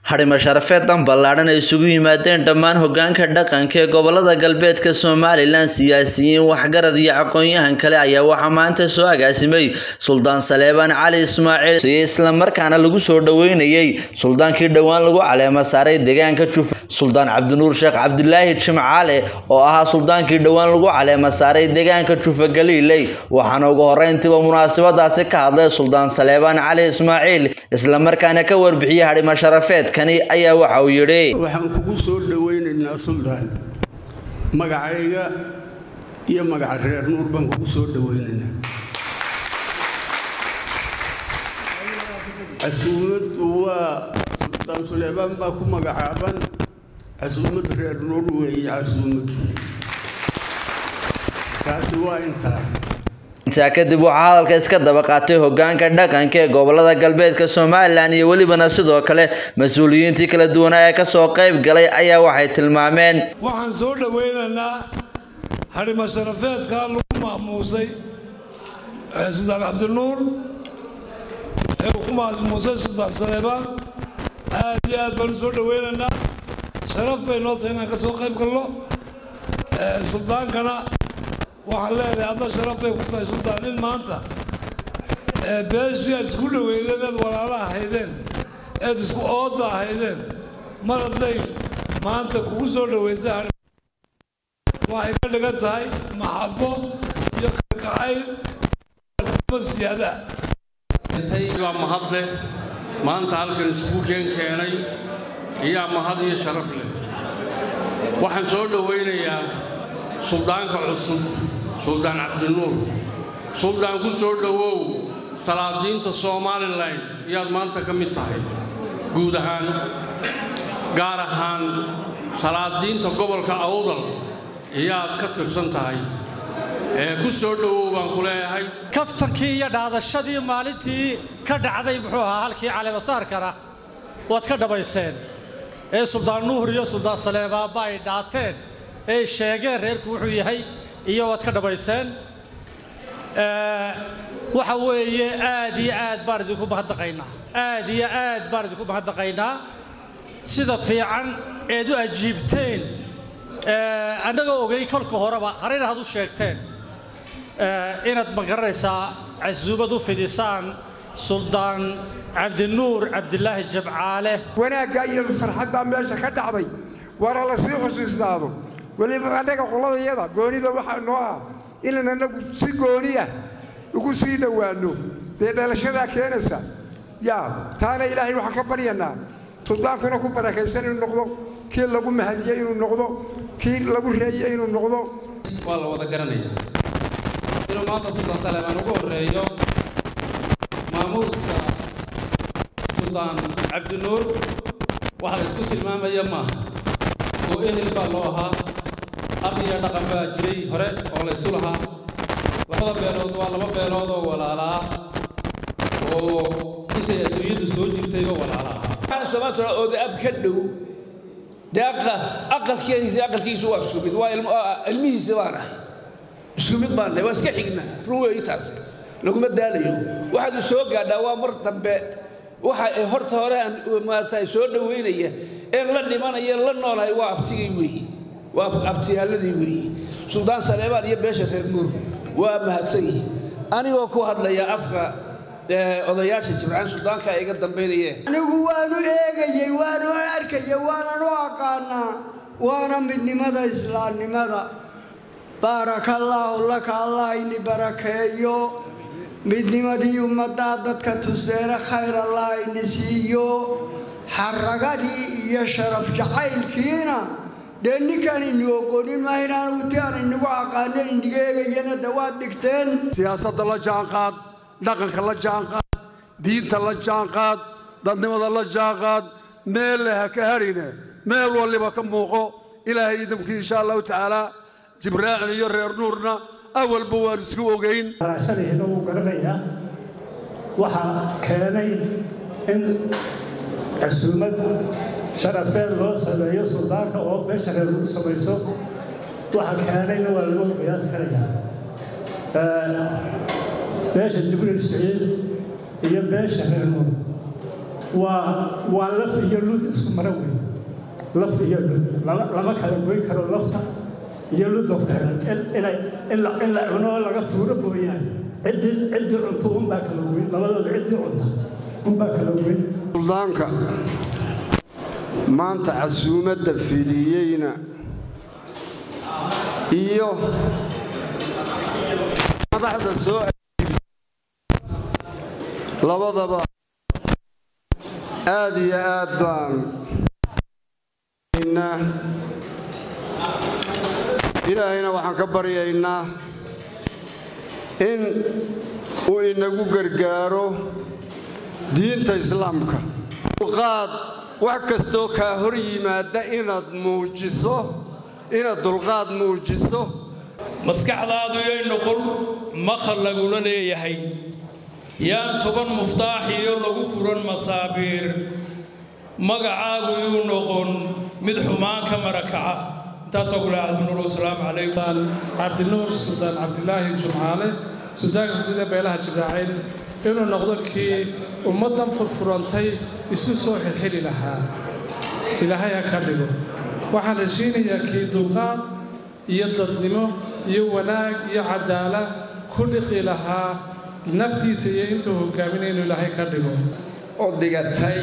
Xarimo sharafeedan ballaadhan ay isugu yimaadeen dhammaan hoggaanka dhaqanka ee gobollada galbeedka Somaliland siyaasiyiin waxgarad iyo aqoon-yahan kale ayaa waxaa maanta soo agaasimay Suldaan Saleebaan Cali Ismaaciil si isla markaana lagu soo dhaweynayay suldaankii dhowaan lagu caleema saaray deegaanka Juf Suldaan Cabdinuur Sheekh Cabdilaahi Jimcaale oo ahaa suldaankii dhowaan lagu caleema saaray deegaanka Jufa Galiiley waxaana ugu horreyntiiba munaasabadaasi ka hadlay Suldaan Saleebaan Cali Ismaaciil isla markaana ka warbixiyay xarimo sharafeed kani ayaa waxa uu yidhi waxaan kugu soo dhowaynaynaa suldaan magacayga iyo magaca reer nuur baan kugu soo dhowaynaynaa casuumaddu waa suldaan suleebaan baa ku magacaaban casuumad reer nuur weeye casuumad taasi waa intaa intaa kadib waxaa hadalka iska daba qaatay hoggaanka dhaqanka ee gobollada galbeedka Somaliland iyo welibana sidoo kale mas-uuliyiintii kala duwanaa ee kasoo qayb galay ayaa waxay tilmaameen waxaan soo dhowaynaynaa xarimo sharafeedka lagu maamuusay suldaan cabdinuur ee uu ku maamuusay suldaan saleebaan aad iyo aad baan u soo dhowaynaynaa sharaf bay noo tahay inaan ka soo qayb galno suldaankana waxaan leedahay adna sharaf bay ku tahay suldaan in maanta beeshii aad isku dhoweydeen eed walaala ahaydeen eed isku ooda ahaydeen mar hadday maanta kugu soo dhowaysa waxay ka dhigan tahay maxabo iyo kalgacayl siyaada baa mahad leh maanta halkan isugu keen keenay iyaa mahad iyo sharaf leh waxaan soo dhowaynayaa suldaanka cusub suldaan cabdinuur suldaan ku soo dhowow salaadiinta somalilan iyaad maanta ka mid tahay guud ahaan gaar ahaan salaadiinta gobolka awdal iyaad ka tirsan tahay ee ku soo dhowow baan ku leeyahay kaftankii iyo dhaadashadii maalintii ka dhacday muxuu ahaa halkii caleemasaarkana waad ka dhammayseen ee suldaan nuhur iyo suldaan saleebaanba ay dhaateen ee sheegeen reerku wuxuu yahay iyo waad ka dhammayseen waxa weeye aad iyo aad baan idinku mahadnaqaynaa aad iyo aad baan idinku mahadnaqaynaa sida fiican eed u ajiibteen annagoo ogay kolka horeba harina had u sheegteen inaad ma garanaysaa casuumad u fidisaan suldaan cabdinuur cabdilaahi jabcaale wanaaggaa iyo farxad baa meesha ka dhacday waana la sii xusuusnaado weliba annaga qoladayada goonida waxaa noo ah inaan annagu si gooniya ugu sii dhowaanno dee dhalashadaa keenaysa yaa taana ilaahay waxaan ka baryanaa suldaankuna ku barakaysan inuu noqdo kii lagu mahadiyey inuu noqdo kii lagu reeyey inuu noqdo waa la wada garanaya inuu maanta suldaan saleebaan ugu horreeyo maamuuska suldaan cabdinuur waxa la isku tilmaamaya maaha oo ehel baa loo ahaa ab iyo dhaqan baa jiray hore oo la ysu lahaa labada beelood waa laba beelood oo walaalaa oo intay adduunyadu soo jirtayba walaala ahaa somaatuna ooda ab ka dhow dee aqalkiisa aqalkiisu waa isku mid waa ilmihiisa baan ahay isku mid baan nahay waa iska xignaa run weeyi taasi laguma daalayo waxaad soo gaadhaa waa mar dambe waxa ay horta hore aan maarata soo dhoweynaya een la dhimanaya la noolahay waa abtigay weeyi waa abtiyaaladii weeyi suldaan saleebaan iyo beesha reer nuur waa mahadsan yihiin anigoo ku hadlaya afka odayaasha jimcaan suldaanka iga dambaynayeen anigu waanu eegayey waanu arkayey waanan u aqaanaa waana midnimada islaamnimada baarakallaahu laka allah ini barakeeyo midnimadii ummaddaa dadka tuseene khayr allah ini siiyo xaragadii iyo sharaf jacaylkiina dee ninkaan inu oqonin maa inaan uti aan inagu aqaano iniga eegayana dawaad dhigteen siyaasadda la jaanqaad dhaqanka la jaanqaad diinta la jaanqaad dadnimada la jaanqaad meel leh ha ka hadhine meel waliba ka muuqo ilaahay idamkii insha allahu tacaala jibraacil iyo reer nuurna awalba waan isku ogayn raacsanayna wuu garanayaa waxaa keenay in casuumad sharafeed loo sameeyo suldaanka oo beesha reer lagu samayso waxa keenayna waa lagu qiyaas karayaa beesha jibriil siciid iyo beesha reer nuur waa waa laf iyo lud isku mara weyn laf iyo lud lama lama kala goyn karo lafta iyo ludda ku xiran inay in la in la cuno laga tuuro mooyaane ciddii ciddii cunto unbaa kala goyn labadooda ciddii cunta unbaa kala goyn suldaanka maanta casuumadda fidiyeyna iyo madaxda soo labadaba aad iyo aad baan ilaahayna waxaan ka baryaynaa in uu inagu gargaaro diinta islaamka dulqaad wax kastoo kaa hor yimaada inaad muujiso inaad dulqaad muujiso maskaxdaadu yay noqon maqal lagula leeyahay yaan toban muftaax iyo lagu furan masaabiir magacaagu yuu noqon mid xumaan ka marakaca intaasoo kule cabdinuur wasalaamu calaykum cabdinuur suldaan cabdilaahi jumcaale suldaanka guud ee beelaha jibraaciil inuu noqdo kii ummaddan furfurantay isku soo xilxili lahaa ilaahay ha ka dhigo waxaan heshiinayaa kii dulqaad iyo dadnimo iyo wanaag iyo cadaalad ku dhiqi lahaa naftiisa iyo intuu hogaaminaya inuu ilaahay ka dhigo oo dhigatay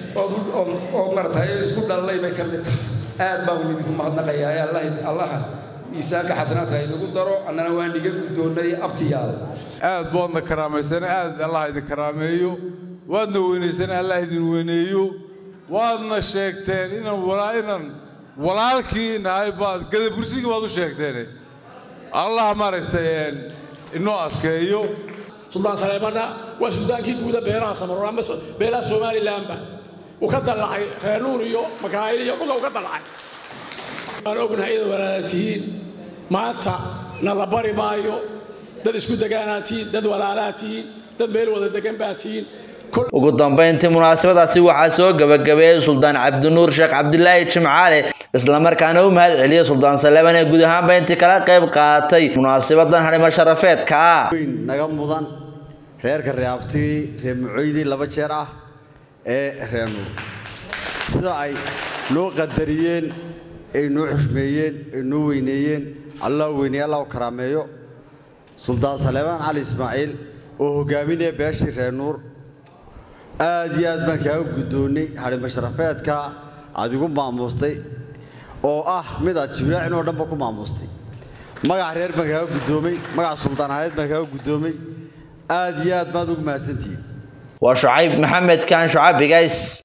oo martay oo isku dhallay bay ka mid tahay aad baan idinku mahadnaqayaa allaha miisaanka xasanaadka inagu daro annana waan iga guddoonnay abtiyaada aad baadna karaamaysan aad allah idin karaameeyo waadna weynaysan allah idin weyneeyo waadna sheegteen inaan walaa inaan walaalkii nahay baad gadabursigii baad u sheegteen allah maaragtay inoo adkeeyo suldaan saleemanna waa suldaankii guuda beeraha samaroon ama beelaha somalilanba uu ka dallacay reer nuur iyo makaayil iyo dhulka uu ka dallacay waan ognahay inaad walaala tihiin maanta na la bari maayo dad isku degaanaa tihiin dad walaalaa tihiin dad meel wada degan baa tihiin ugu dambeyntii munaasabadaasi waxaa soo gabagabeeyey suldaan cabdinuur sheekh cabdilaahi jimcaale islamarkaana u mahad celiyey suldaan saleeman ee guud ahaanba intii kala qayb qaatay munaasabadan hadhimo sharafeedka ah naga mudan reerka reabtigii reer mucoydii laba jeer ah ee reer nuur sida ay noo qadariyeen ay noo xushmeeyeen ay noo weyneeyeen allah weyneeye allah u karaameeyo suldaan saleemaan cali ismaaciil oo hogaaminaya beeshii reer nuur aad iyo aad baan kaaga guddoonnay hadhimo sharafeedka aad igu maamuustay oo ah mid aad jibraacin oo dhanba ku maamuustay magaca reer baan kaaga guddoomay magaca suldaan ahayd baan kaaga guddoomay aad iyo aad baad ugu mahadsantihiin waa shucayb maxamed kaan shucab bigays